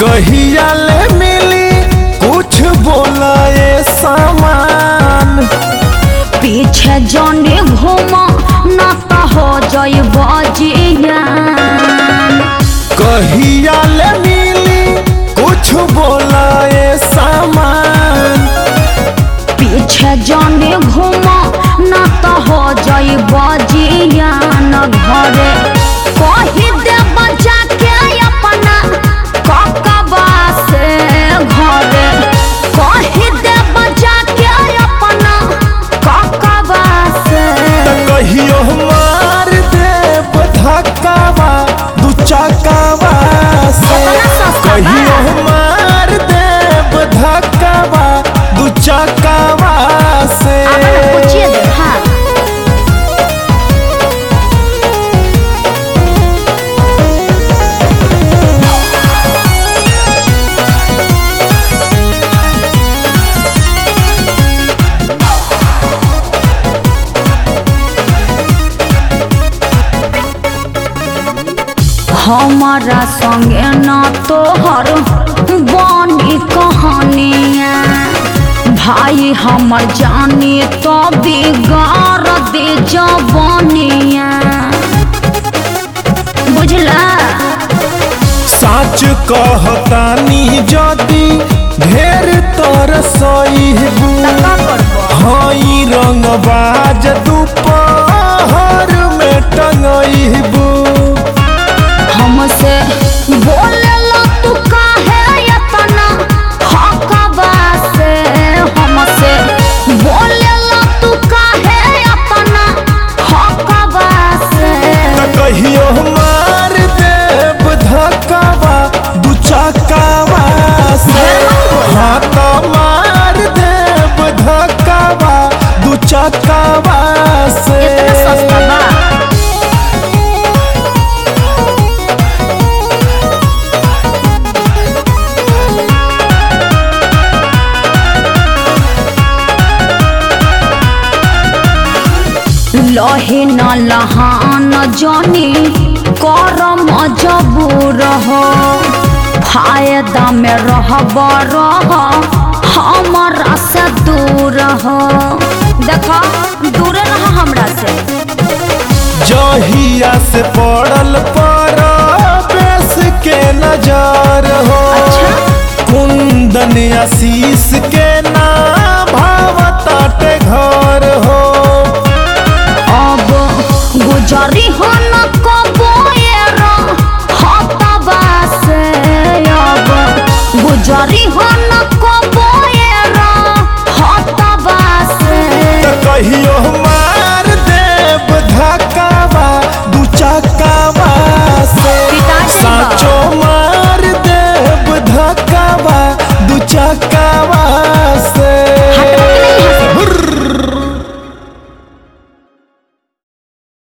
कहिया ले मिली कुछ बोला ये सामान पीछे जाने घूमा ना तो हो जाए बजिया कहिया ले मिली कुछ बोला ये सामान पीछे जाने घूमा ना तो हो जाए बजिया न घरे कही दे बचा के अपना ककबा से घरे कही दे बचा के अपना ककबा से त कहियो मार दे धक्कावा दू चकावा से इतना सस्ता बा? कहियो मार दे धक्कावा दू चकावा से आगे ना पूछिए दे हाँ हमारा संगे न तोहर बनी कहानिया भाई हमर जानी तो बिगाड़ दे जबनिया बुझला साच कहतानी जदी ढेर तर सहीबू का करबो हई रंगबाज दोपहर में टंगईबू हमसे बोलेला तू काहे इतना हकबा से हमसे बोलेला तू काहे इतना हकबा से त कहियो मार देव धक्कावा दू चकावा से हाँ तो मार देव धक्कावा दू चकावा से इतना सस्ता बा लहे न लहान जानी करम जबूर हो फायदा में रहब रह हमारा से दूर हो देखो दूर रह हमरा से जहिया से पड़ल पर बेस के नजर हो अच्छा। कुंदन आशीष के ना भावताटे घर हो अब गुजरी हो न कबो एरा हतबा से अब गुजरी हो न कबो एरा हतबा से त कहियो